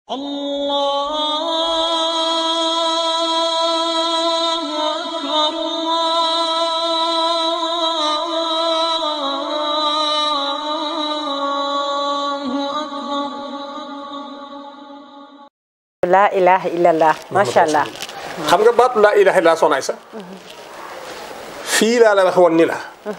الله أكبر الله أكبر laa ilaha illallah macha allah xam nga baatu laa ilaha illa sonaay sa fii laa la wax woon ni la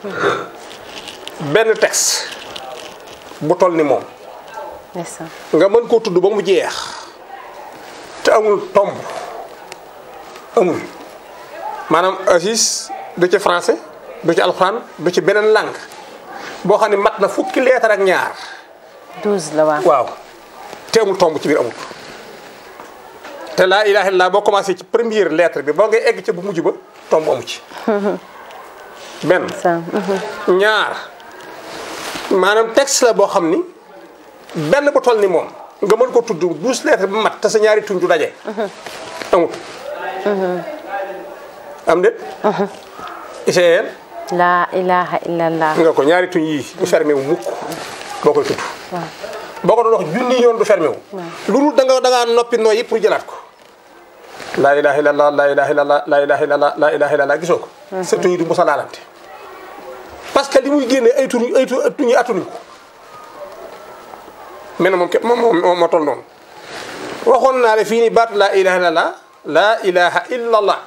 benn texte bu toll ni moom ndeysaan nga mën koo tudd ba mu jeex te amul tomb amul maanaam Aziz du ci français du ci alxuraan du ci beneen langue boo xam ne mat na fukki leetar ak ñaar douze la waaw waaw te amul tomb ci biir amul te laa ilaha illallah boo commencé ci première lettre bi boo ngay egg ca bu mujj ba tomb amu ci benn ndeysaan ñaar maanaam texte la boo xam ni benn bu toll ni moom nga mën ko tudd douze lettres ba mat te sa ñaari tuñ du daje. amut. am déet. ICN laa ilaha illallah nga ko ñaari tuñ yii du fermé wu mukk boo koy tudd. boo ko doon wax junni yoon du fermé wu. lu dul da nga da ngaa noppi nooyi pour jëlaat ko. laa ilaha illallah laa ilaha illallah laa ilaha illallah laa ilaha illallah gisoo ko. sa tuñ yi du mos a laalante. parce que li muy génne ay tuñ ay tu- tuñ yi attunuñ ko. mais nag moom képp moom moom moo toll noonu waxoon naa ne fii nii baatu laa ilaha illallah laa ilaha illallah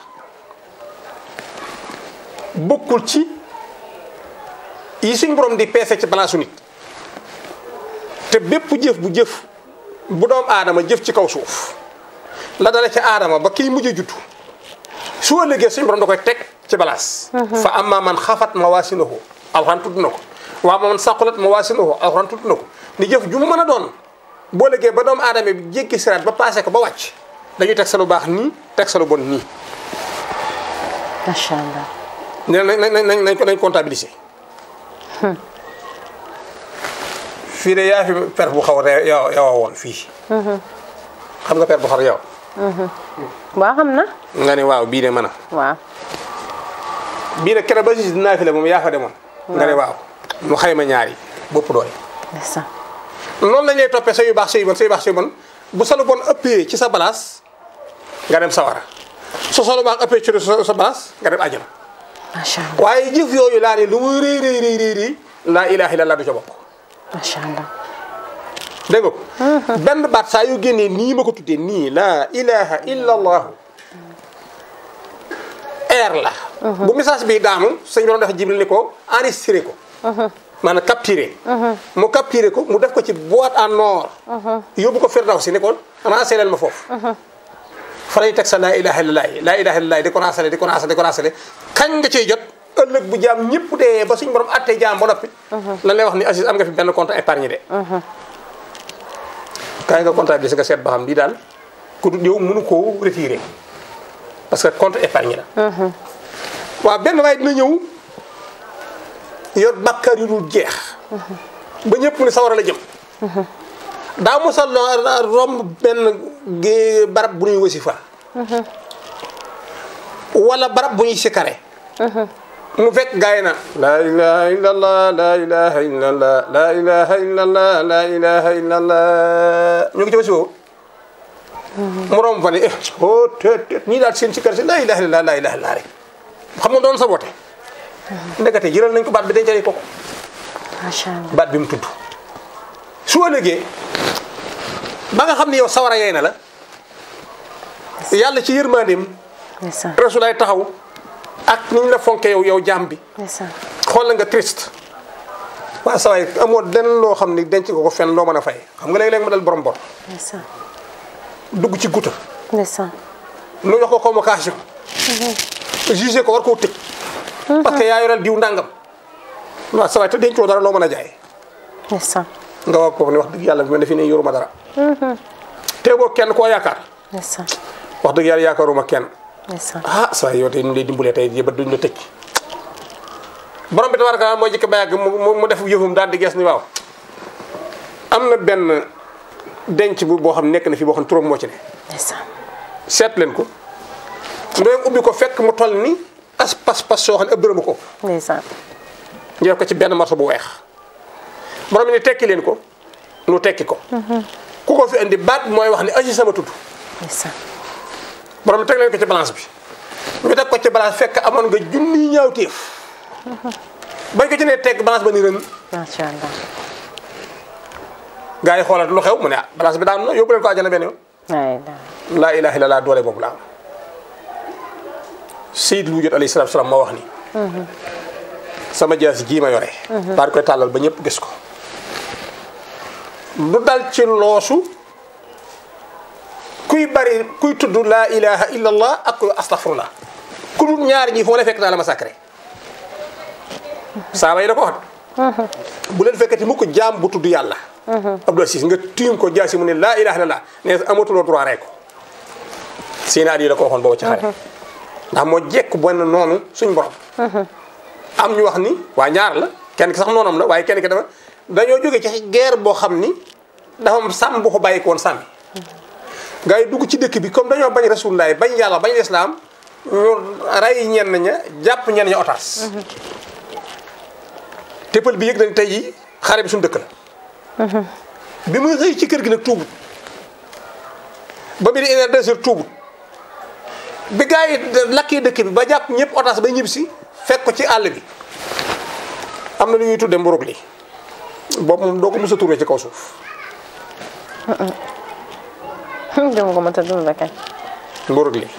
bokkul ci yi suñ borom di peese ci balaasu nit te bépp jëf bu jëf bu doom aadama jëf ci kaw suuf la dale ci aadama ba kiy mujj a juddu su ëllëgee suñ borom da koy teg ci balaas fa amma man xafat mawaasinuhu alxuraan tudd na ko waa man saqulat mawaasinuhu alxuraan tudd na ko ni jëf ju mu mën a doon boo liggéey ba doomu aadama bi jéggi siraat ba passé ko ba wàcc dañuy teg sa lu baax nii teg sa lu bon nii macha allah ne nañ nañ nañ nañ ko nañ comptabiliser fii de yaa fi per bu xaw a yow yow woon fii xam nga per bu xaw yow waa xam na nga ne waaw bii de mën a waaw bii de keroog ba si dinaa fi la moom yaa fa demoon nga ne waaw mu xayma ñaari bopp doole ndeysaan noonu lañ lay toppee sa yu baax sa yu bon sa yu baax sa yu bon bu sa lu bon ëppee ci sa balaas nga dem sawara su sa lu baax ëppee ci sa sa balaas nga dem àjjana macha allah waaye jëf yooyu laa ne lu muy rëy rëy rëy rëy rëy laa ilaha illallah du ca bokk macha allah dégg nga ko benn baat saa yu génnee nii ma ko tuddee nii laa ilaha illallah air la bu message bi daanu sëñ bi doon def jibril ni ko enregistré ko maanaam capturé mu capturé ko mu def ko ci boîte en or yóbbu ko Firdawsi ni ko ranceleel ma foofu fa lay teg sa laa ilaha illallah laa ilaha illallah di ko rancélé di ko rancélé di ko rancélé kañ nga ciy jot ëllëg bu jaam ñëpp dee ba suñ borom attee jaam ba noppi lan lay wax ni Aziz am nga fi benn compte épargne de kaay nga comptabiliser nga seet ba xam lii daal ku dul yow mënu koo retiré parce que compte épargne la waaw benn waaye dina ñëw yor bàkkaar yu dul jeex ba ñëpp ni sawara la jëm daa mosa romb benn gé- barab bu ñuy wasifa wala barab bu ñuy sikare mu fekk gaay na laa ilaha illallah laa ilaha illallah laa ilaha illallah laa ilaha illallah ñu ngi ci wasifa mu romb fa ne eh oh teet teet ñii daal seen sikar si laa ilaha illallah laa ilaha illallah rek xam nga doon sa boote ndekete jëral nañ ko baat bi dencale ko ko macha allah baat bi mu tudd su ëllëgee ba nga xam ne yow sawara yey na la yàlla ci yërmandeem ndeysaan rasulaay taxaw ak ni ñu la fonke yow yow jaam bi ndeysaan xool la nga triste waa sawaay amoo den loo xam ne denc nga ko fenn loo mën a fay xam nga léeg-léeg ma dal borom bor ndeysaan dugg ci guta ndeysaan nu jox ko convocation jugé ko war koo tëj parce que yaa yoral diw ndàngam waaw sawaay te dencoo dara loo mën a jaay ndeysaan nga wax ko ne wax dëgg yàlla bi ma defi ne yoruma dara te boo kenn koo yaakaar ndeysaan wax dëgg yàlla yaakaaruma kenn ndeysaan ah saa yow tey ñu lay dimbalee tey jii ba duñ la tëj borom bi tabaraka moo jëkk ba yàgg mu mu mu def yëfum daal di gees ni waaw am na benn denc bu boo xam nekk na fi boo xam turam moo ci ne ndeysaan seet leen ko ndoyam ubbi ko fekk mu toll ni as pas pas soo xam ne ëpp dërëmu ko ndeysaan ñu def ko ci benn morceau bu weex borom bi ni tekki leen ko nu tekki ko ku ko fi indi baat bi mooy wax ni aji sama tudd ndeysaan borom teg leen ko ci balance bi ñu teg ko ci balance fekk amoon nga junniy ñaawteef bañ ko ci nee teg balance ba ni ren macha allah gaa yi xoolal lu xew mu ne ah balance bi daan na yóbbu leen ko àjjana benn yoon ay la laa ilaha illallah doole boobu la am Seydil Wujud alayhi salaatu salaam moo wax ni sama jaasi jii ma yore daal di koy tàllal ba ñëpp gis ko lu dal ci loosu kuy bari kuy tudd laa ilaha illallah ak kuy astaghfirullah ku dul ñaar ñi foo la fekk naa la ma sacré saaba yi da ko wax bu leen fekkati mu ko jaam bu tudd yàlla Abdou Aziz nga tiim ko jaasi mu ne laa ilaha illallah ne amatuloo droit rek ko Seydina Ali da ko waxoon boobu ci xare ndax moo jekk benn noonu suñ borom am ñu wax ni waa ñaar la kenn ki sax noonam la waaye kenn ki dafa dañoo jóge ci guerre boo xam ni dafa am sàmm bu ko bàyyi ko woon sàmmi gars yi dugg ci dëkk bi comme dañoo bañ rasulullah bañ yàlla bañ lislaam ñu rey ñenn ña jàpp ñenn ña otaas téppal bi yëg nañ tey yi xare bi suñu dëkk la bi muy xëy ci kër gi nag tuubut ba mu di une heure deux heures tuubut bi gars yi lakkee dëkk bi ba jàpp ñëpp otaas ba ñib si fekk ko ci àll bi am na lu ñuy tudde mburug li boobu moom doo ko mos a turee ci kaw suuf dama ko mënta dund kay mburug li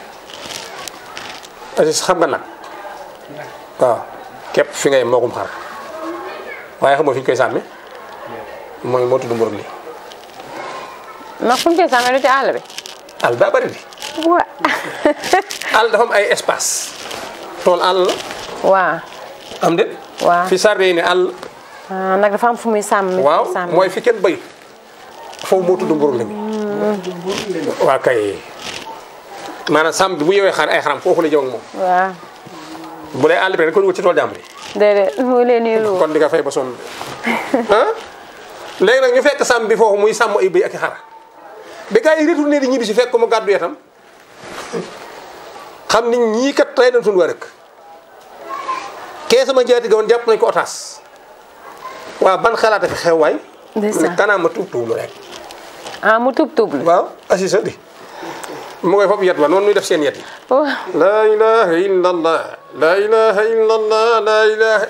Aziz xam nga nag waaw képp fi ngay mookum xar waaye xam nga fi ñu koy sàmmi mooy moo tudd mburug li ndax fu ñu koy sàmmee du ci àll bi àll daa bari di wa àll dafa am ay espace tool àll la waa am de waaw fi sarde yi ne àll ah nag dafa am fu muy sàmm waaw sàmm mooy fi kenn bayut foofu moo tudd mburug li waa kay maanaam sàmm bi bu yewee xar ay xaram foofu la jëm ak moom waaw bu dee àll bi rek ko dugal ci tool jàmbur yi déedéet mu leen nii lu kon di nga fay ba sonn ah léegi nag ñu fekk sàmm bi foofu muy sàmm ay bëy ak i xar bi gars yi retourné di ñibbi si fekk ko mu gàddu yetam xam ni ñii kat tey nañ suñu waa rek kee sama jaati ga woon jàpp nañ ko otaas waaw ban xalaat fi xew waay Ndeysaan. ne kanaa ma tuub tuublu rek ah mu tub tub la waaw assisa di mu koy foofu yet wa noonu ñuy def seen yet yi waaw laa ilaha illa allah laa ilaha illa allah laa ilaha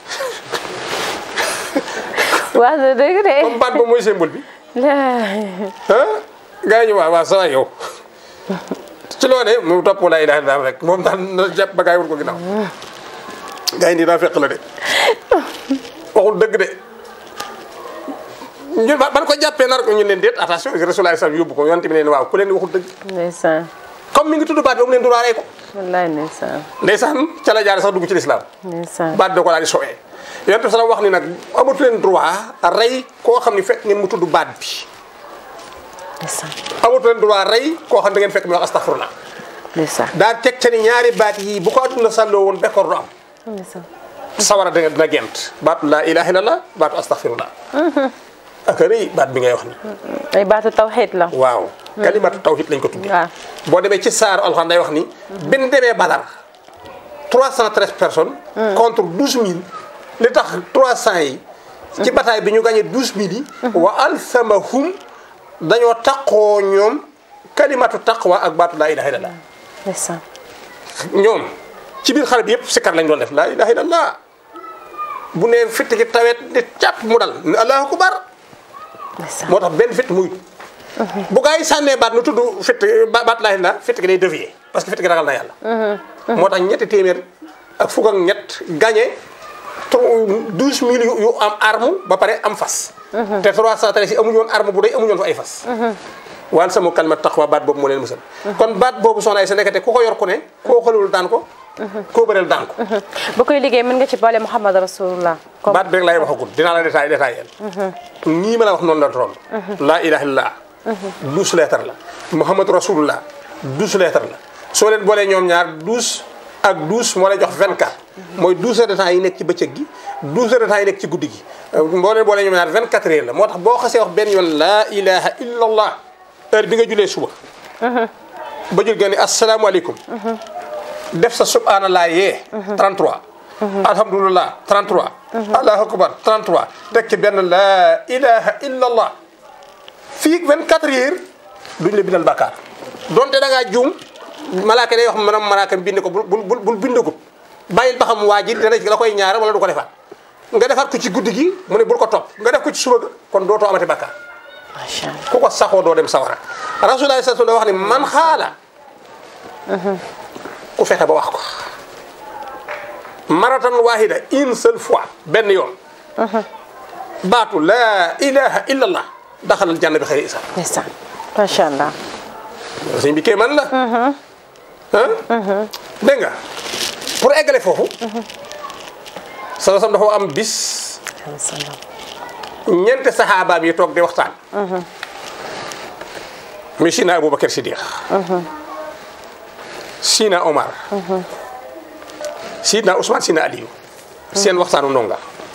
waaw da dëgg de comme baat ba mooy symbole bi la ah gars yi ñu waaw waaw sa waay yow ci loo ne mu topp laa ilaha illa allah rek moom daal na jàpp ba gars yi wut ko ginnaaw gars yi nii daa fekk la de waxul dëgg de ñun ba ban ko jàppee nar ko ñu leen déet attention rasulullah sallam yóbbu ko yonte bi ne waaw ku leen waxul dëgg ndeysaan comme mi ngi tudd baat bi mu leen duraaree ko wallaay ndeysaan ndeysaan ca la jaare sax dugg ci lislaam ndeysaan baat da ko daal di sowee yonent bi salaam wax ni nag amatu leen droit rey koo xam ni fekk ngeen mu tudd baat bi ndeysaan amatu leen droit rey koo xam da ngeen fekk mu wax astaghfirullah ndeysaan daa teg ca ni ñaari baat yi bu ko adduna sàlloo woon bekkoor du am ndeysaan sawara da dina gent baatu laa ilaha illallah baatu astaghfirullah ak rëy baat bi ngay wax ni ay baatu tawxiid la waaw kalimatu tawhid lañ ko tuddee waaw boo demee ci saaru alxuraan day wax ni bin demee badar 313 personnes contre 12000 li tax 300 yi ci bataille bi ñu gagné 12000 yi wa alsamahum dañoo taqoo ñoom kalimatu taqwa ak baatu laa ilaha illallah ndeysaan ñoom ci biir xare bi yëpp sikkar lañ doon def laa ilaha illallah bu nee fitt gi tawet di càpp mu dal ne allahu akbar ndeysaan moo tax benn fitt muy bu gaa yi sànnee baat nu tudd fitt ba- baat laa illallah fitt gi day dévier parce que fitt gi ragal na yàlla moo tax ñetti téeméer ak fukk ak ñett gagné douze mille yu yu am arme ba pare am fas te trois cent treize yi amuñu woon arme bu doy amuñu woon fa ay fas wal sama kalmat taqwa baat boobu moo leen musal kon baat boobu soxna ay sa nekkate ku ko yor ku ne koo xalul daan ko koo bëreel daan ko ba koy liggéey mën nga ci boole Muhammad rasulullah comme baat bi rek laay waxagul dinaa la détaillé détaillé nii ma la wax noonu la toll laa ilaha illallah douze lettres la muhammadu rasulullah douze lettres la soo leen boolee ñoom ñaar douze ak douze moo lay jox vingt quatre mooy douze heures de temps yi nekk ci bëccëg gi douze heures de temps yi nekk ci guddi gi boo leen boolee ñoom ñaar vingt quatre heures la moo tax boo xasee wax benn yoon laa ilaha illallah heure bi nga julee suba ba jul nga ni asalaamaaleykum def sa subhanallah yee 33 alhamdulillah 33 allahu akbar 33 teg ci benn laa ilaha illa allah fii 24 heures duñ la bindal bàkkaar donte da ngaa juum malaaka day wax maanaam malaaka mi bind ko bul bul bul bind ko bàyyil ba xam waa ji dana la koy ñaara wala du ko defaat nga defaat ko ci guddi gi mu ne bul ko topp nga def ko ci suba ga kon dootoo amati bàkkaar macha allah ku ko saxoo doo dem sawara rasulullah sallallahu alayhi wa sallam wax ni man xaala ku fexe ba wax ko maratan wahida une seule fois benn yoon baatu laa ilaha illa allah daxalal janna bi xëyri isa ndeysaan macha allah sëñ bi kee man la ah dégg nga pour eggale foofu sala sam dafa am bis salaam ñeenti saxaabaam yi toog di waxtaan muy Sina Aboubacar Siddiq Sina Omar Sidna Ousmane Sina Aliou seen waxtaanu ndonga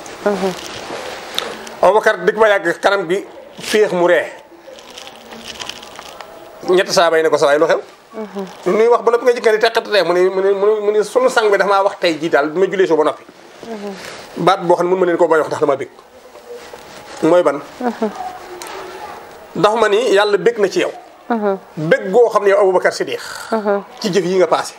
Aboubacar dig ba yàgg kanam gi féex mu ree ñetti saaba yi ne ko sa waay lu xew lu nuy wax ba noppi nga jëkka di teqatatee mu ne mu ne mu ne mu ne sunu sang bi dafa maa wax tey jii daal bi ma julee soo ba noppi baat boo xam ne mun ma leen koo bañ wax ndax dama bég mooy ban ndax ma ni yàlla bég na ci yow bég goo xam ne yow Aboubacar Siddiq ci jëf yi nga passé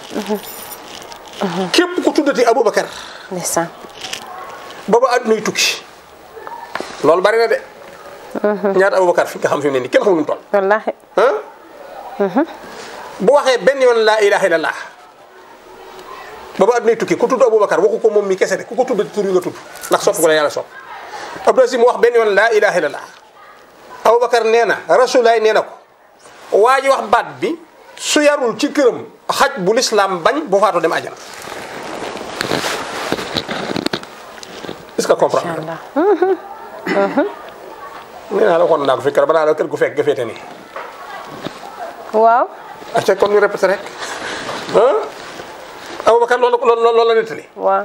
képp ku tuddati Aboubacar ndeysaan ba ba àddunay tukki loolu bari na de ñaata Aboubacar fi nga xam fi mu ne nii kenn xamul nu mu toll wallaahi ah bu waxee benn yoon laa ilaha illallah ba ba àddunay tukki ku tudd Aboubacar waxu ko moom mi kese de ku ko tuddati tur yi nga tudd ndax sopp ko la yàlla sopp Abdou Aziz mu wax benn yoon laa ilaha illallah Aboubacar nee na rasulaay nee na ko waa ji wax baat bi su yarul ci këram xaj bu lislaam bañ bu faatoo dem àjjana est-ce que comprendre macha nga allah nee naa la waxoon naa ko fi keroog ba naa la kër gu fekk nga féete nii waaw acca kon ñu répété rek ah Aboubacar loolu loolu loolu la nettali waaw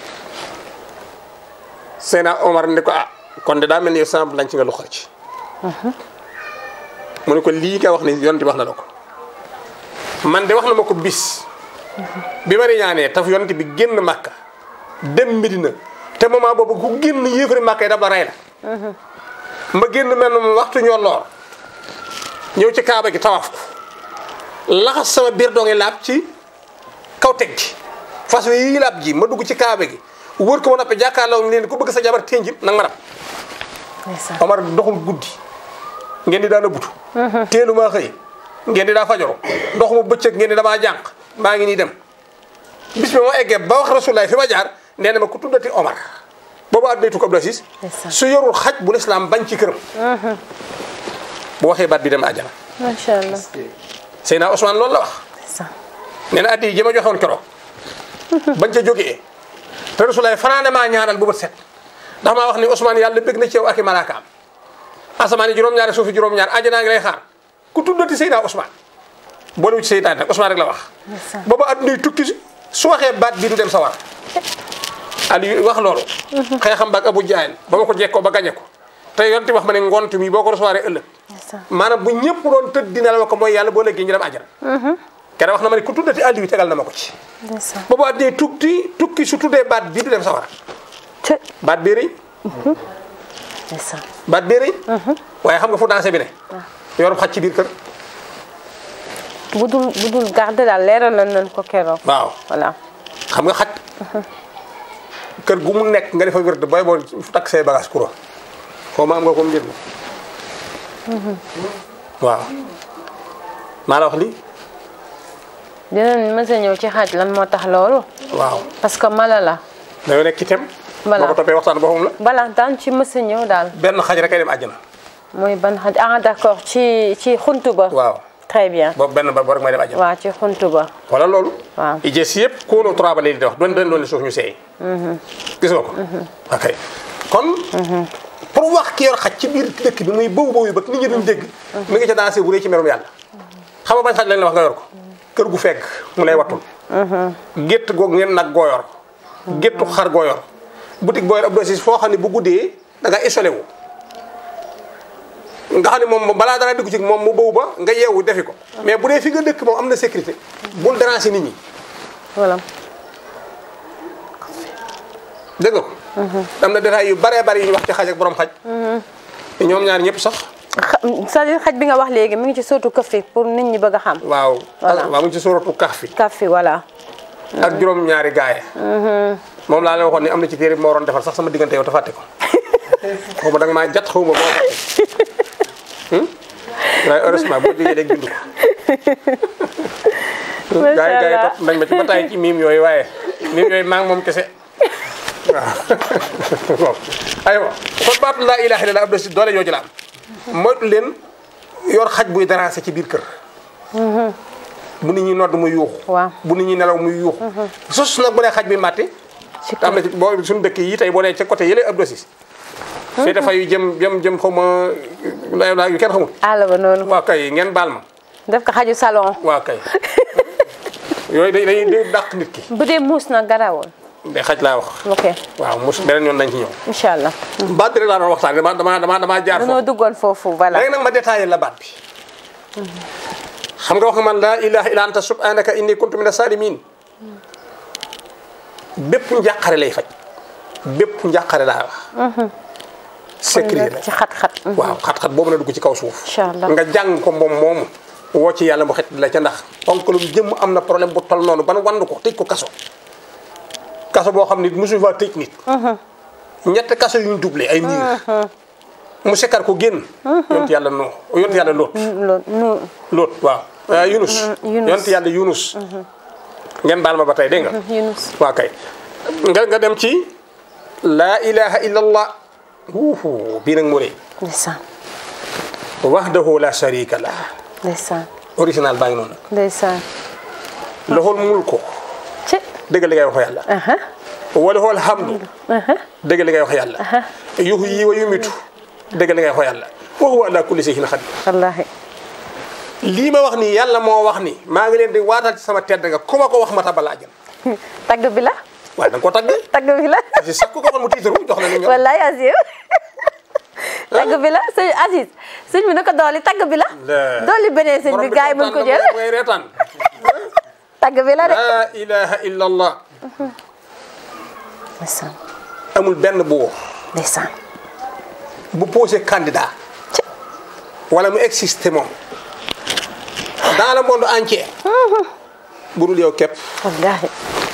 Seyna Omar ne ko ah kon de daa mel ni yow sama lañ ci nga lu xar ci mu ne ko lii nga wax ni yonent bi wax na la ko man de wax na ma ko bis bi ma riñaanee taf yonent bi génn Màkka dem Medina te moment boobu ku génn yéefari Màkka yi daf la rey la ma génn mel na waxtu ñolloor ñëw ci kaaba gi tawaaf ko laxas sama biir doo ngi laab ci kaw teg gi fas yi laab ji ma dugg ci kaaba gi wër ko ma noppi jàkkaarloo leen ku bëgg sa jabar ténjin nag ma dab ndeysaan Omar doxul guddi ngeen di daan a butu teelu maa xëy ngeen di daa fajoro ndoxuma bëccëg ngeen di damaa jànq maa ngi nii dem bis bi ma eggee ba wax rasulaay fi ma jaar nee na ma ku tuddati Omar boobu àdduna tukki Abdou Aziz Ndeysaan. su yorul xaj bu lislaam bañ ci këram bu waxee baat bi dem àjjana macha allah Seydina Ousmane loolu la wax ndeysaan nee na addi yi ji ma joxoon keroog bañ ca jógee te rasulaay fanaane maa ñaanal bu bët set ndax maa wax ni Ousmane yàlla bëgg na ci yow ak i malaakaam asamaan yi juróom-ñaari suufi juróom-ñaar àjjanaa ngi lay xaar ku tuddati Seydina Ousmane boole ci Seydina nag Ousmane rek la wax ndeysaan booba addunay tukki si su waxee baat bi du dem sawar Aliou wax loolu xeexam baak Abu Jahl ba ma ko jekkoo ba gañe ko te yonti wax ma ne ngont mi boo ko recevoir ëllëg ndeysaan maanaam bu ñëpp doon tëdd dina la ko mooy yàlla boo léegi ñu dem àjjana kenn wax na ma ne ku tuddati Aliou tegal na ma ko ci ndeysaan boobu addunay tukki tukki su tuddee baat bi du dem sawara te baat bee rëy ndeysaan baat bee rëy waaye xam nga fu dansé bi ne yorum xaj ci biir kër bu dul bu dul garde daal leeral nañ ko keroog waaw voilà xam nga xaj kër gu mu nekk nga defa wérd booy boo fu takk say bagage kuro xaw ma am nga ko mbir mi waaw maa la wax lii dinañ mës a ñëw ci xaaj lan moo tax loolu waaw parce que mala la dañoo nekk ci tem Voilà. boo ko toppee waxtaan boppam la bala daan ci mës a ñëw daal benn xaj rek ay dem àjjana mooy ban xaaj ah d'accord ci ci xuntu ba waaw très bien boobu benn ba boo rek may dem àjjana waaw ci xuntu ba wala loolu waaw i jës yëpp kóoloo trois ba léegi di wax doon doon doon suuf ñu seey gis nga ko ok kon pour wax ki yor xaj ci biir dëkk bi muy bëw bëw yi ba nit ñi duñ dégg mi ngi ca dansé bu rëy ci merum yàlla xam nga bañ xaj lañ la wax nga yor ko kër gu fekk mu lay wattul gétt goog ngeen nag goo yor géttu xar goo yor boutique boo yor ab dosis foo xam ne bu guddee da nga isolé wu nga xam ne moom balaa dara dugg ci moom mu bëw ba nga yeewu defi ko mais bu dee fi nga dëkk moom am na sécurité bul déranger nit ñi voilà dégg nga ko. am na détails yu baree bari yu ñu wax ci xaj ak borom xaj. ñoom ñaar ñëpp sax c'est-à-dire xaj bi nga wax léegi mi ngi ci sootu këf fi pour nit ñi bëgg a xam waaw Voilà. waaw mu ngi ci suuratu Kahfi kaf fi voilà ak juróom ñaari gaaye moom laa leen waxoon ni am na ci téere bi ma waroon defal sax sama diggante yow te fàtte ko xaw ma da nga maa jat xaw ma boo Hmm? waaye heureusement boo jógee léegi bind ko Macha gaa yi gaa yi Allah. topp nañ ma ci ba tàyyi ci miim yooyu waaye miim yooyu maa ngi moom kese waaw waaw aywa kon baatu laa ilaaha illallaah ab si doole jooju la am moytu leen yor xaj buy déranger ci biir kër bu nit ñi nodd muy yuuxu Waaw. bu nit ñi nelaw muy yuuxu sus nag bu dee xaj bi màtti ci te am na ci boo suñu dëkk yi tey boo nee ca côté yële ab dosis fii dafa yu jëm jëm jëm xaw ma lay laa yu kenn xamul àll ba noonu waa kay ngeen baal ma def ko xaju salon waa kay yooyu day day day dàq nit ki bu dee muus nag garawul de xaj laa wax ok waaw mos beneen yoon nañ ci ñëw incha allah baat bi rek laa doon waxtaan dama dama dama damaa jaar dañoo foofu duggoon foofu voilà léegi nag ma détaillé la baat bi xam nga wax nga man laa ilaha illa anta subhanaka inni kuntu mina salimin bépp njàqare lay faj bépp njàqare laa wax sécurité la ci xat-xat waaw xat-xat boobu na dugg ci kaw suuf Incha allah. nga jàng ko moom moomu woo ci yàlla mu xet la ca ndax onkalum jëmm am na problème bu tol noonu ban wand ko tëj ko kaso kaso boo xam ni mosu fa tëj nit ñett kaso yuñ doublé ay miir mu sekkar ko génn yonent yàlla no yonent yàlla loot loolu nu loot waaw ah, yunus Yunus. yonent yàlla yunus ngeen baal ma ba tey dégg nga Yunus waa kay nga nga dem ci laa ilaha illa allah wuuhu bii nag mu rëy ndeysaan wahdahu la sharika lah ndeysaan original baa ngi noonu ndeysaan lahul mulku ci dëgg li ngay wax yàlla aha wa lahul hamdu dëgg li ngay wax yàlla yuhyi wa yumitu dëgg li ngay wax yàlla wa huwa ala kulli shay'in qadir wallaahi lii ma wax nii yàlla moo wax ni maa ngi leen di waatal ci sama tedd nga ku ma ko wax ma tabal àjjana tagg bi la waaye da nga koo tagg tagg bi la parce que sax ku ko waxoon mu tiitaru jox la ni ñoom wallaay Aziz tagg bi la sëñ Aziz sëñ bi na ko dooli tagg bi la La- dooli beneen sëñ bi gars yi mën ko jël ngay reetaan tagg bi la de laa ilaha illa allah ndeysaan amul benn buur ndeysaan bu posé candidat wala mu existé moom dans le monde entier bu dul yow képp wallaahi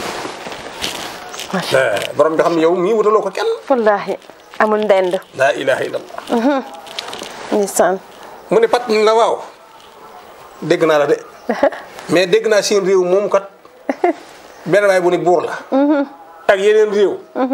borom bi xam ne yow mii wutaloo ko kenn wallaahi amul ndend laa ilaha illallah ndeysaan mu ne pat ni la waaw dégg naa la de mais dégg naa seen réew moom kat benn waay bu ne buur la ak yeneen réew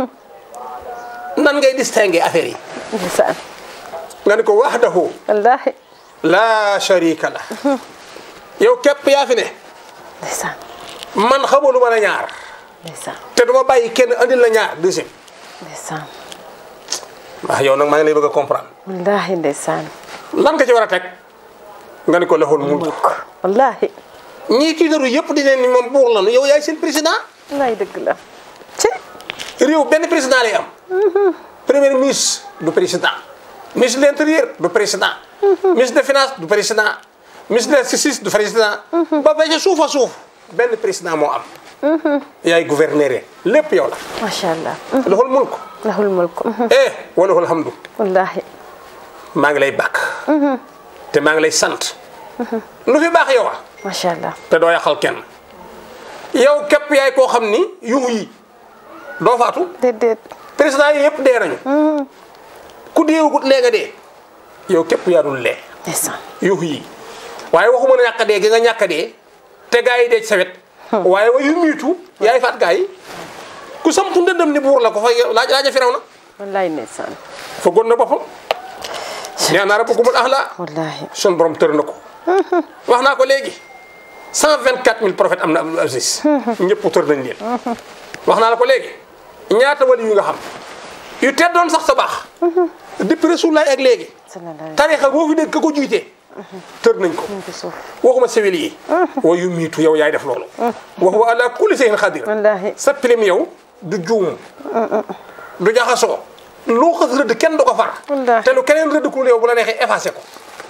nan ngay distinguer affaire yi ndeysaan nga ne ko wahdahu wallaahi la sharika la yow képp yaa fi ne ndeysaan man xamalu ma la ñaar ndeysaan te duma bàyyi kenn andil la ñaar deuxième ndeysaan waaw yow nag maa ngi lay bëgg a comprendre wallaahi ndeysaan lan nga ci war a teg nga ni ko lahul mulk mulk wallaahi ñii tiitaru yëpp di leen ni moom buur lanu yow yaay seen président wallaahi dëgg la ci réew benn président lay am premier ministre du président ministre de l'intérieur du président ministre de finance du président ministre de la justice du président ba ba ca suuf a suuf benn président moo am yaay gouverneur lépp yow la macha allah lahul mulk lahul mulk eh wa lahul hamdu wallaahi maa ngi lay bàkk te maa ngi lay sant lu fi baax yow a macha allah te doo yàqal kenn yow képp yaay koo xam ni yuhu yi doo faatu déedéet président yi yëpp dee nañu ku deewagut lee nga dee yow képp yaa dul lee ndeysaan yuhu yi waaye waxuma ne ñàkk a dee gi nga ñàkk a dee te gaa yi dee ci sa wet waaye wa yu miitu yaay faat gaa yi ku samtu ndëndëm ni buur la ko fa laaj laaja firaw na wallaahi ndeysaan fa gon na boppam nee naa rabbukumul ahla wallaahi sun borom tër na ko wax naa ko léegi 124000 prophètes am na Abdul Aziz ñëpp tër nañ leen wax naa la ko léegi ñaata wali yu nga xam yu teddoon sax sa baax depuis Rasulullaay ak léegi sallallahu alayhi tarixa boo fi dégg ka ko jiitee tër nañ ko wa sallam suuf waxuma sewel yi wa yu miitu yow yaay def loolu wax wa ala kulli shay'in xadir wallaahi sa pilim yow du juum du jaxasoo loo xas rëdd kenn du ko far Wallaahi. te lu keneen rëdd ku yow bu la neexee effacé ko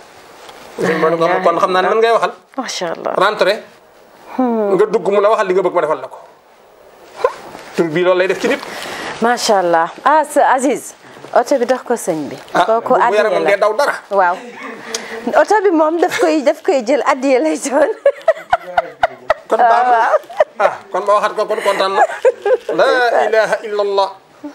kon xam naa ne man ngay waxal macha allah rentré nga dugg mu la waxal li nga bëgg ma defal la ko tur bii loolu lay def ci nit macha allah ah sa Aziz oto bi dox ko sëñ bi. ah kooku bu addiye yaramam la dee daw dara waaw oto bi moom daf koy daf koy jël addiye lay doon. kon baax na ah kon ma waxat ko kon kontaan na la ilaha illa allah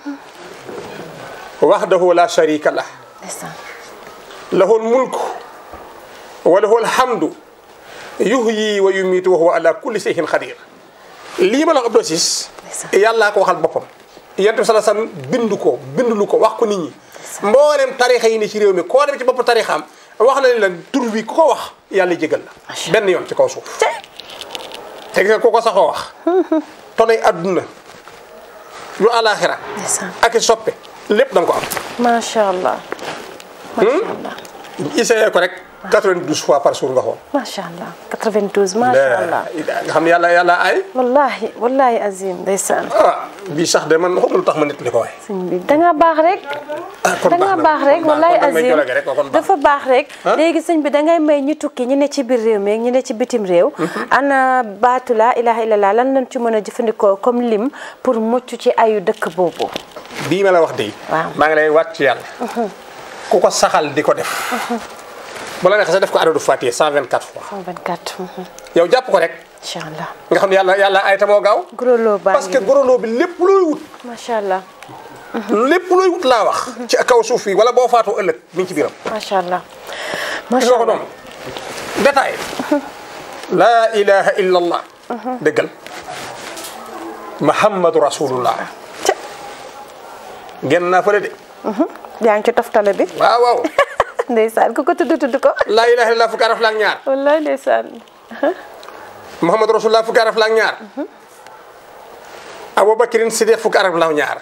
wahdahu la sharika lah ndeysaan lahu lmulku wa lahu alhamdu yuhyi wa yumiitu wa huwa ala kulli shay'in qadir lii ma la wax Abdou Aziz Ndeysaan. yàllaa ko waxal boppam yonent bi sallallahu alayhi wasallam bindu ko bindulu ko wax ko nit ñi mboolem tarixa yi ne ci réew mi koo dem ci bopp tarixaam wax na ni la tur wi ku ko wax yàlla jégal la Macha benn yoon ci kaw suuf te te gis nga ku ko saxoo wax tonay adduna yu alaxira ndeysaan ak i soppe lépp da nga ko am macha allah. macha allah essayé ko rek 92 fois par jour nga xool macha allah 92 macha allah. nga xam ne yàlla yàlla ay wallahi wallahi azim ndeysaan. ah bii sax de man xamul lu tax ma nit li ko waay sëñ bi da nga baax rek. kon da nga na. baax rek kon wallahi kon may azim jolage rek kon baax dafa baax rek. Ah? léegi sëñ bi da ngay may ñu tukki ñu ne ci biir réew mi ak ñu ne ci bitim réew. ana baatu laa ilaha illallah lan lañ ci mën a jëfandikoo comme lim pour mucc ci ayu dëkk boobu. bii ma la wax de Waaw. maa ngi lay wàcc ci yàlla ku ko saxal di ko def bu la neexee sax def ko adadu Fatiha 124 fois 124. mhm. yow jàpp ko rek incha allah. nga xam ne yàlla yàlla ay tamoo gaaw guroloo baa parce que ngi goroloo bi lépp looy wut macha allah lépp looy wut laa wax ci kaw suuf yi wala boo faatoo ëllëg mi ngi ci biiram macha allah. gis macha nga ko allah noonu détail laa ilaha illa allah dëggal muhammadu rasulullah Ca- génn naa fële de yaa ngi ci toftale bi. waaw waaw ndeysaan ku ko tudd tudd ko. laa ilaha illa fukki araf la ak ñaar wallahi ndeysaan. muhammadu rasulullah fukki araf la ak ñaar aboubacrine sidiq fukki araf la ak ñaar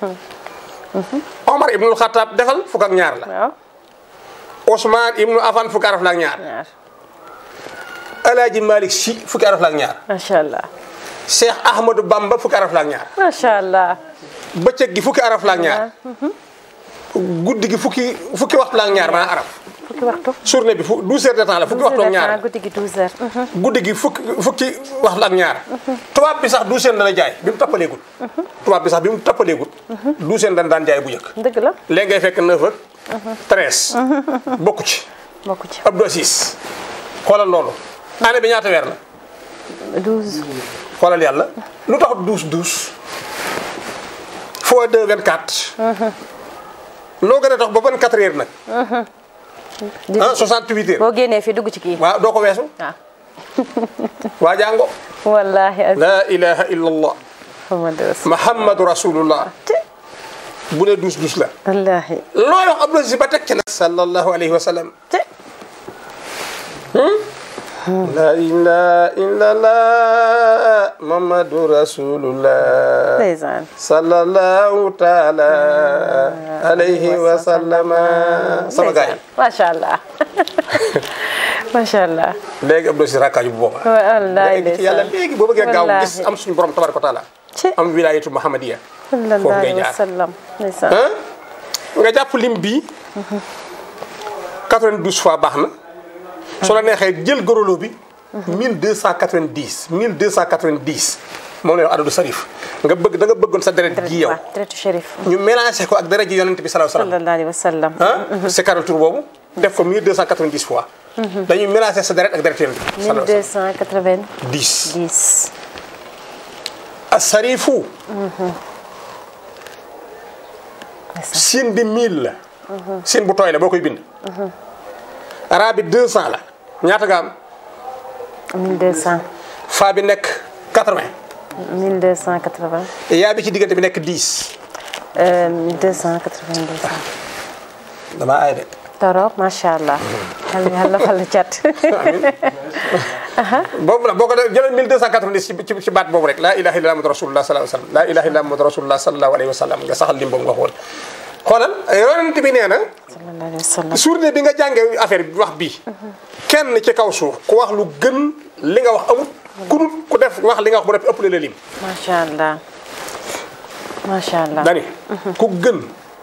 omar ibnul xataab defal fukk ak ñaar la waaw ousmane ibnu afan fukki araf la ak ñaar ñaar alaaji malik si fukki araf la ak ñaar macha allah. cheikh ahmadou bamba fukki araf la ak ñaar macha allah. bëccëg gi fukki araf la ak ñaar guddi gi fukki fukki waxtu la ak ñaar maanaam araf fukki waxtu. journée bi fu 12 heures de temps la fukki waxtu ak ñaar guddi gi 12 heures. guddi gi fukki fukki waxtu ak ñaar tubaab bi sax 12 heures dana jaay bi mu tappaleegul tubaab bi sax bi mu tappaleegul 12 heures dana daan jaay bu njëkk dëgg la léegi ngay fekk 9 ak 13 bokku ci bokku ci Abdou Assis xoolal loolu année bi ñaata weer la 12. xoolal yàlla lu tax 12 12 fois 2 24 loo gën a tax ba 24 heures nag di ah 68 heures boo génnee fii dugg ci kii. waaw doo ko weesu waaw. waa jàngo wallaahi azim. la ilaha illa allah Muhammadu rasul. muhammadu rasulullah te bu ne dus dus la wallaahi. looy wax Abdou Aziz ba teg ci nag sallallahu alayhi wa sallam te la ilaha illa allah muhammadu rasulullah ndeysaan. sallallahu taala alayhi wa sallama sama gaay macha allah. macha allah. léegi Abdou Aziz rakkaaju bu booba wallaahi léegi ci yàlla léegi boo bëggee gaaw Wallaahi. gis am suñu borom tabaraka wa taala ci am wilayatu muhammadiya sallallahu foofu ngay alayhi wa jaar. sallam. ndeysaan. ah nga jàpp lim bii 92 fois baax na su la neexee jël gorolo bi 1290 1290 moom la ñu wax adadu sarif nga bëgg da nga bëggoon sa deret ji yow waaw deretu shérif. ñu mélangé ko ak deret ji yonent bi sallallahu alayhi wa sallam sallallahu alayhi wa sallam. ah c'est karal tur boobu def ko 1290 fois dañuy mélangé sa deret ak deret yonent bi sallallahu alayhi wa 1290. sallam 10 asarifu siin bi 1000 la siin bu tooy la boo koy bind raa bi 200 la ñaata nga am 1200. faa bi nekk 80 1280. yaa bi ci diggante bi nekk 10 euh, 1292. damaa aay de torop macha allah. yàlla yàlla fal cat. boobu la boo ko def jëlal 1290 ci ci ci baat boobu rek laa ilaha illa muhammadu rasulullah sallallahu alayhi wa sallam laa ilaha illa muhammadu rasulullah sallallahu alayhi wa sallam nga saxal lim boobu nga xool xoolal yonent bi nee na sallallahu alayhi wa sallam. journée bi nga jàngee affaire bi wax bii kenn ci kaw suuf ku wax lu gën li nga wax amut ku dul ku def wax li nga wax bu def ëpp la lim macha allah. macha allah. dani ku gën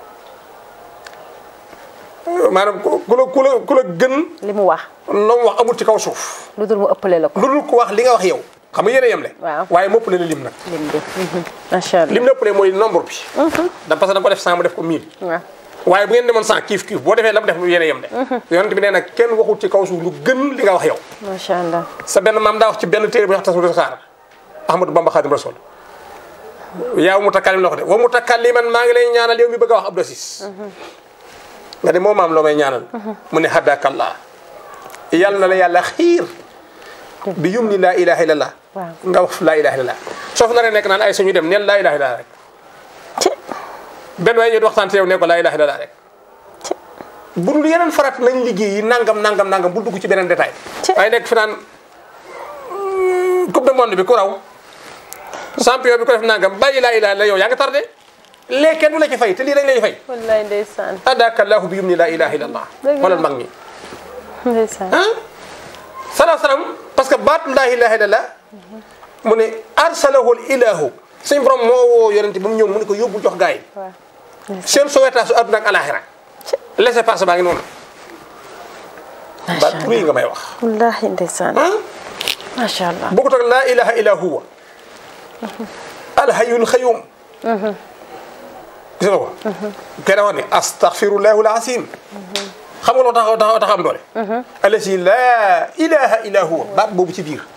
maanaam ku ku la ku la ku la gën li mu wax. loo wax amut ci kaw suuf lu dul mu ëppale la ko. lu dul ku wax li nga wax yow xam nga yéen a yem le Waaw. waaye mu ëpp la lim nag lim bi. macha allah. lim la ëppalee mooy nombre bi da parce que da nga ko def 100 mu def ko 1000 waaw waaye bu ngeen demoon sans kiif kiif boo defee la mu def yéen a yem de yonent bi nee na kenn waxul ci kaw suuf lu gën li nga wax yow macha allah sa benn maam daa wax ci benn téere bu wax tasawudu saxaar Ahmadou Bamba Xaadim Rasul yaa mutakallim la ko de wa mutakalliman maa ngi lay ñaanal yow mi bëgg a wax Abdou Aziz nga ne moo maam loo may ñaanal mu ne hadakallah yàlla na la yàlla xiir bi yum ni laa ilaha illallah Waaw. nga wax laa ilaha illallah soo fa naree nekk naan ay suñu dem neel laa ilaha illallah rek ci benn waaye ñu di waxtaan te yow ne ko laa ilaha illallah rek bu dul yeneen farat nañ liggéey yi nangam nangam nangam bul dugg ci beneen détail Ci- waaye nekk fi naan mm, coupe du monde bi ku raw champion bi ko def nangam bàyyi laa ilaha illallah yow yaa ngi tardé léegi kenn du la ci fay te lii dañ lay fay wallaay ndeysaan adaka allahu bi yum ni laa ilaha illallah Dëgg la. xoolal mag ñi ndeysaan ah salaam salaam parce que baat laa ilaha illallah mu ne arsalahul ilahu suñ borom moo woo yonente ba mu ñëw mu ne ko yóbbu jox gaa yi waaw seen sowetaas su àdduna ak alaxira laissez passer baa ngi noonu baat bu rëy nga may wax wallahi ndeysaan ah macha allah bokkut ak laa ilaha illa huwa alhayyul xayum gis nga ko kenn wax ne astaghfirullahu alazim xam nga loo tax tax tax am doole alasi laa ilaha illa huwa baat boobu ci biir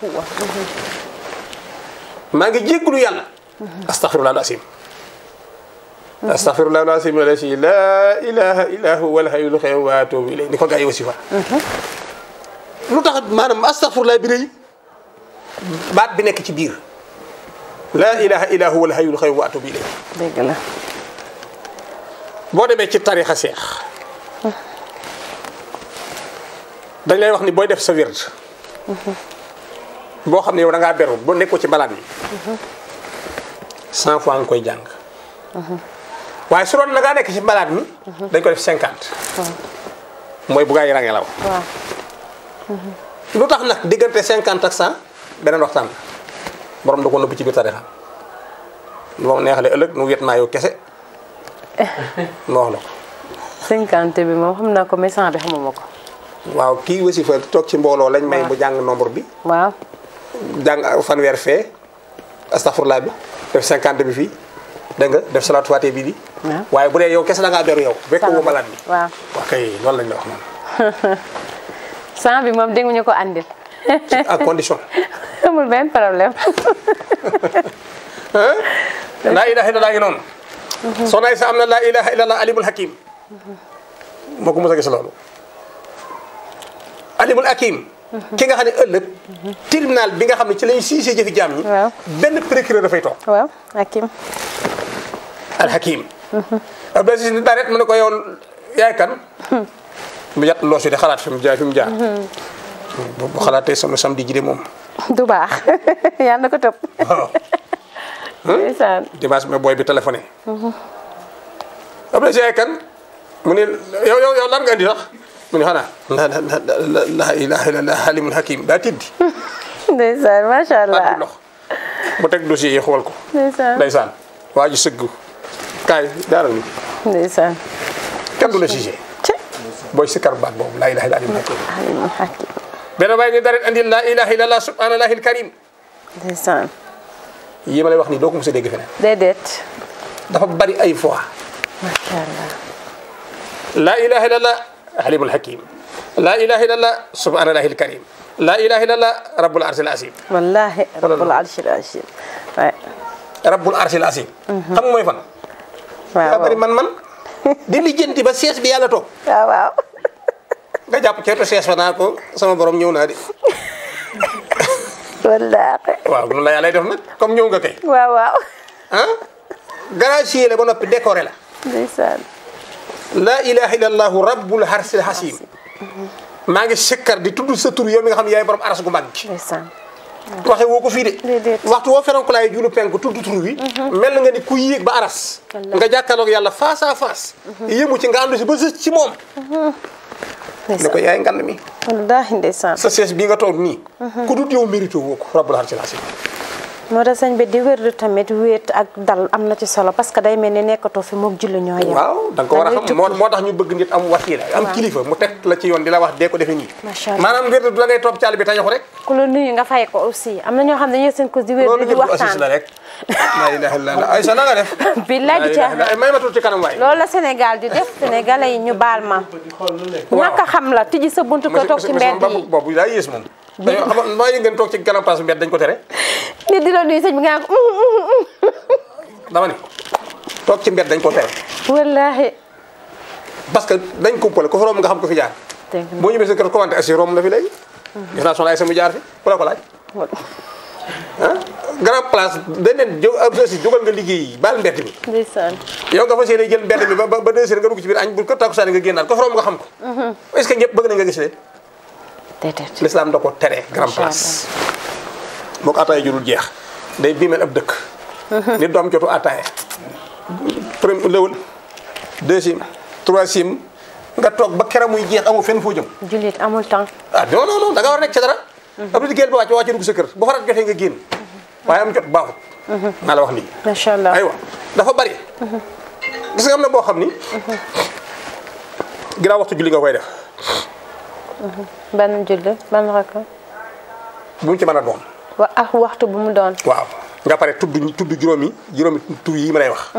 maa ngi jéggulu yàlla astaghfirullah alazim astaghfirullah alazim alasi laa ilaha illa huwa alhayyul xayum wa atubu ilayhi ni ko gaa yi wasifa lu tax maanaam astaghfirullah bi rëy baat bi nekk ci biir laa ilaha illa huwa alhayyul qayyum wa atubu ilayhi dëgg la boo demee ci tarixa seex dañ lay wax ni booy def sa wird boo xam ne yow da ngaa beru boo nekkoo ci mbalaat yi cent fois nga koy jàng waaye su doon da ngaa nekk ci mbalaat mi dañ ko def cinquante mooy bu gaa yi rangee la wax waaw lu tax nag diggante cinquante ak cent beneen waxtaan la borom da ko nëbb ci biir tarixa moom neexale ëllëg nu wet maa yow kese ma wax la ko cinquante bi moom xam naa ko mais cent bi xamuma ko waaw kii wasifa toog ci mbooloo lañ may mu jàng nombre bi waaw jàng fanweer fee astafurlaa bi def cinquante bi fii dégg nga def salaatu faate bi di waaw. waaye bu dee yow kese da ngaa beru yow fekk woo malaat bi waaw waaw kay loolu lañ la wax noonu cent bi moom dégg ñu ko andil à condition amul benn problème laa ilaha illallah ngi noonu soxna Aysa am na laa ilaha illallah alimul hakim moo ko mos a gis loolu alimul hakim ki nga xam ne ëllëg tribunal bi nga xam ne ci lañ siisee jëfi jaam ñi waaw. benn procureur dafay toog waaw hakim al hakim Abdou Aziz ni daret mu ne ko yow yaay kan mu yat loos yi di xalaat fi mu jaar fi mu jaar bu bu xalaatee sama samedi ji de moom du baax yàlla na ko topp waaw ndeysaan dimanche mais booy bi téléphoné Abdou Aziz yaay kan mu ne yow yow yow lan nga indi sax mu ne xanaa la la la la la ilaha illallah halimul hakim daa tiddi ndeysaan macha ak allah lox mu teg dossier yi xool ko ndeysaan ndeysaan waa ji sëgg kaay jaaral ni ndeysaan kenn du la jugé ci booy sikkar baat boobu laa ilaha illallah halimul hakim alimul hakim benn waay ni dara andi laa ilaha illallah subhanallahi alkarim ndeysaan yi ma lay wax nii doo ko mos a dégg feneen déedéet dafa bari ay fois macha allah laa ilaha illallah halimul hakim laa ilaha illallah subhanallahi alkarim laa ilaha illallah rabbul arsil azim wallahi rabbul arshil azim waay rabbul arsil azim xam nga mooy fan waaw daa bari man man di lijjanti ba sees bi yàlla toog waaw waaw nga jàpp ceetu sees fa naa ko sama borom ñëw naa de wallahi waaw noonu la yàlla def nag comme ñëw nga kay waaw waaw ah gracier la ba noppi décoré la ndeysaan laa ilaha illallah rabbul arsil azim maa ngi sikkar di tudd sa tur yow mi nga xam ne yaay borom aras gu mag gi ndeysaan waxe woo ko fii de Déedéet. waxtu woo feroon ko laay julu penk tudd tur wi mel na nga ni ku yéeg ba aras Wallaahi. nga jàkkaarloog yàlla face à face yëmu ci nga àndu si ba sës ci moom ne ko yaay ngand mi wallahi ndeysaan sa sees bii nga toog nii ku dut yow mérité woo ko rabbul arsil azim moo tax sëñ bi di wér tamit wéet ak dal am na ci solo parce que day mel ni nekkatoo fi moog julli ñoo yem waaw da nga ko war a ngay xam moo tukki. moo tax ñu bëgg nit am wasiila am Waaw. kilifa mu teg la ci yoon di la wax dee ko defee nii Macha Allah. maanaam wér du la ngay toog caali bi tañaxu rek ku la nuyu nga fay ko aussi am na ñoo xam ne dañuy seen cause di wér loolu di jël ko assis waxtaan la rek la ilaha illallah ay sa na nga def billaay di La ilaha illallah. caaxaan may ma tuuti ci kanam waay loolu la Sénégal di def sénégalais yi ñu baal ma ñàkk a xam la tijji sa buntu ko toog ci mbedd yi boobu daa yées moom dañoo xam maa yi ngeen toog ci kanam place mbedd dañ ko tere nit di la nuyu sëñ bi nga naan ko "Mm, mm, mm." dama ni toog ci mbedd dañ ko tere wallaahi parce que dañ ko pole ko fa romb nga xam ko fi jaar dégg nga. boo ñëwee sa kër commenté assi romb na fi léegi gis naa soxna ay sama jaar fi ku la ko laaj ah grand place dañ leen jóg ab si jógal nga liggéey yi baal mbedd mi ndeysaan yow nga fas yéene jël mbedd mi ba ba ba deux heures nga dugg ci biir añ bu ko takkusaan nga génnaat ko fa romb nga xam ko est-ce que ñëpp bëgg nañ nga gis leen déedéet l'islam da ko tere grand Macha place moo ko ataaya jurul jeex day biimeel ab dëkk nit du am jotu ataaya premier lëwal deuxième troisième nga toog ba kera muy jeex amoo fenn foo jëm jullit amul temps ah non non non da nga war a nekk ci dara ab liggéeyal ba wàcc ba wàcc dugg sa kër bu farat jotee nga génn waaye am jot baaxut naa la wax nii macha allah aywa dafa bari gis nga am na boo xam ni ginnaaw waxtu julli nga koy def ban julli ban rakka bu mu ci mën a doon wa ak waxtu bu mu doon waaw nga pare tudd tudd juróomi juróomi tur yi ma lay wax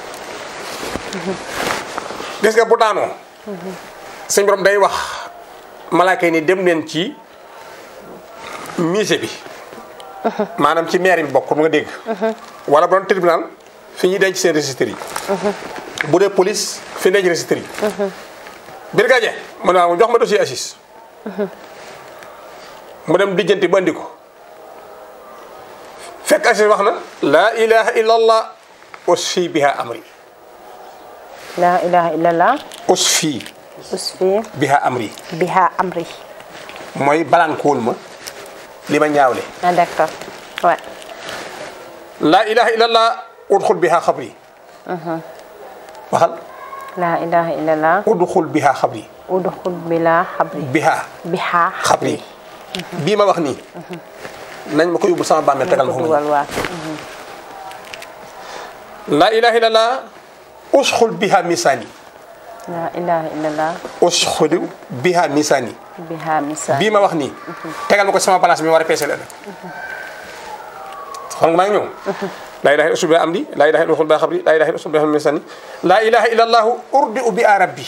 gis nga bu daanoo sëñ borom day wax malaaka yi ni dem leen ci musée bi maanaam ci maire bi bokk mu nga dégg wala bu doon tribunal fi ñuy denc seen registre yi bu dee police fi denc registre yi brigadier mu ne waaw jox ma dossier assis mu dem dijjanti ba andi ko fekk assis wax na laa ilaha illa allah usfi biha amri laa ilaha illallah usfi usfi biha amri biha amri mooy balankóol ma li ma ñaawle ah d'accord ouais laa ilaha illa allah udxul biha xabri waxal laa ilaha illallah udxul biha xabri udxul bila xabri biha biha xabri bii ma wax nii nañ ma ko yóbbul sama bàmmeel tegal ma ko ko dugal waa laa ilaha illa allah usxul biha misaani laa ilaha illallah usxul biha misaani biha misa bii ma wax nii tegal ma ko sama place bi ma war a peese la xam nga maa ngi ñëw laa ilaha illa usul bi amdi laa ilaha illa usul bi xabri laa ilaha illa usul bi misani laa ilaha illa allahu urdi u bi a rabbi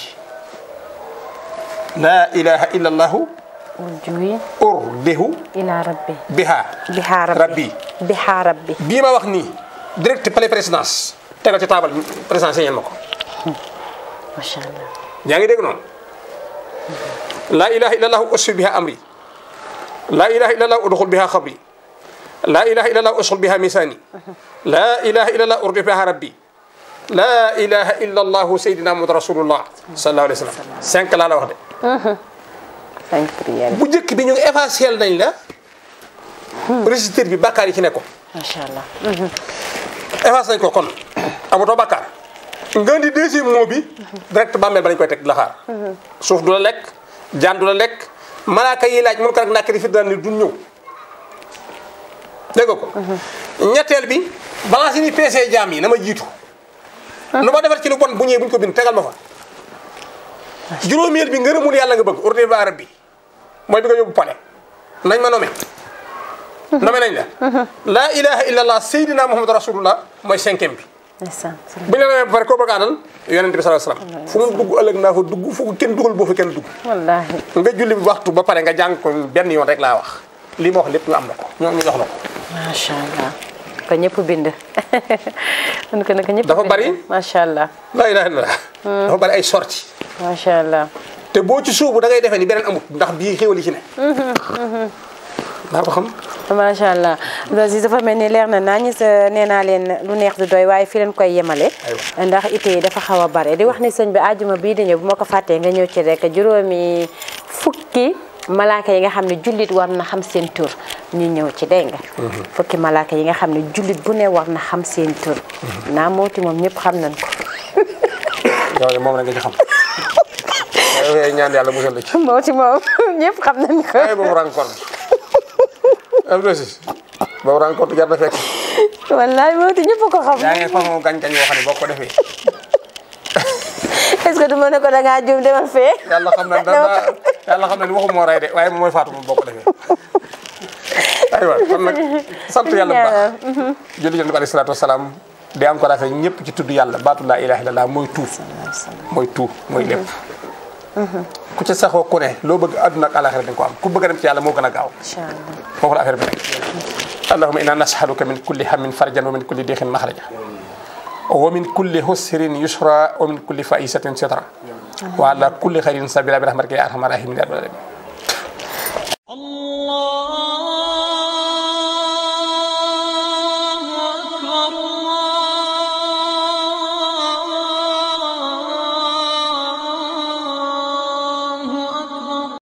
laa ilaha illa allahu urjuwi urdihu ila rabbi biha biha rabbi rabbi biha rabbi bii ma wax nii direct palais présidence tegal ci taabal présidence ñeen ma ko macha allah yaa ngi dégg noonu laa ilaha illa allahu usfi biha amri laa ilaha illa allahu udxul biha xabri laa ilaha illa allahu usxul biha misani laa ilaha illa allahu urdi biha rabbi laa ilaha illa allahu sayyidina muhammad rasulullah sallallahu alayhi wa sallam cinq laa la wax de cinq prières bu njëkk bi ñu ngi effacé nañ la registre bi bàkkaar yi ci nekkoon macha allah effacé nañ ko kon amatoo bàkkaar nga di deuxième mot bi direct bàmmeel ba lañ koy teg di la xaar suuf du la lekk jaan du la lekk malaaka yi laaj mun ko rek nàkk di fi daan ni duñ ñëw dégg nga ko ñetteel bi balance yi ni peesee jaam yi na ma jiitu lu ma defar ci lu bon bu ñëwee buñ ko bind tegal ma fa juróomeel bi ngërëmul yàlla nga bëgg ordre ba arab bi mooy bi nga yóbbu pale nañ ma nommé nommé nañ la laa ilaha illa allah sayyidina muhammad rasulullah mooy cinquième bi ndeysaan bu ñu la nommé ba pare koo bëgg a àndal yonent bi sallallahu alayhi wasallam fu mu dugg ëllëg naa fa dugg fu ko kenn dugal boo fa kenn dugg wallahi nga julli bi waxtu ba pare nga jàng ko benn yoon rek laa wax lii ma wax lépp nga am na ko ñoom ñu jox la ko macha allah ko ñëpp bind kon ko nag ñëpp Dafa bind. bari? macha allah laa ilaha illallah dafa bari ay sorti macha allah te boo ci suubu da ngay defee ni beneen amut ndax bii xéwal yi ci ne daa ko xam macha allah loolu dafa mel ni leer na naa ñu sa nee naa leen lu neex du doy waaye fi leen koy yemale ndax ite yi dafa xaw a bare di wax ni sëñ bi àjjuma bii di ñëw bu ma ko fàttee nga ñëw ci rek juróomi fukki malaaka yi nga xam ne jullit war na xam seen tur ñu ñëw ci dégg nga fukki malaaka yi nga xam ne jullit bu ne war na xam seen tur naa mooti moom ñëpp xam nañ ko yow de moom la nga ci xam yow ñaan yàlla musal la ci mooti moom ñëpp xam nañ ko ay boobu rencontre am na si boobu rencontre jar na fekk wallaay mooti ñëpp ko xam yaa ngi façon gañ-gañ yoo xam ne boo ko defee est-ce que du ma ne ko da ngaa juum demal fee yàlla xam na dana yàlla xam na ni waxu moo rey de waaye moom mooy faatu moom boo ko defee aywa kon nag sant yàlla bu baax julli jënd ko alayhi salaatu wasalaam di encouragé ñëpp ci tudd yàlla baatu laa ilaha illallah mooy tuut mooy tuut mooy lépp ku ci saxoo ku ne loo bëgg àdduna ak alaxira di nga ko am ku bëgg a dem ci yàlla moo gën a gaaw incha allah foofu la affaire bi nekk allahumma inna nas'aluka min kulli hammin farjan wa min kulli diixin maxraja wa min kulli husrin yusra wa min kulli faisatin sitra wa ala kulli xayrin sabila bi rahmatika ya arhamar rahimin ya rabbal alamin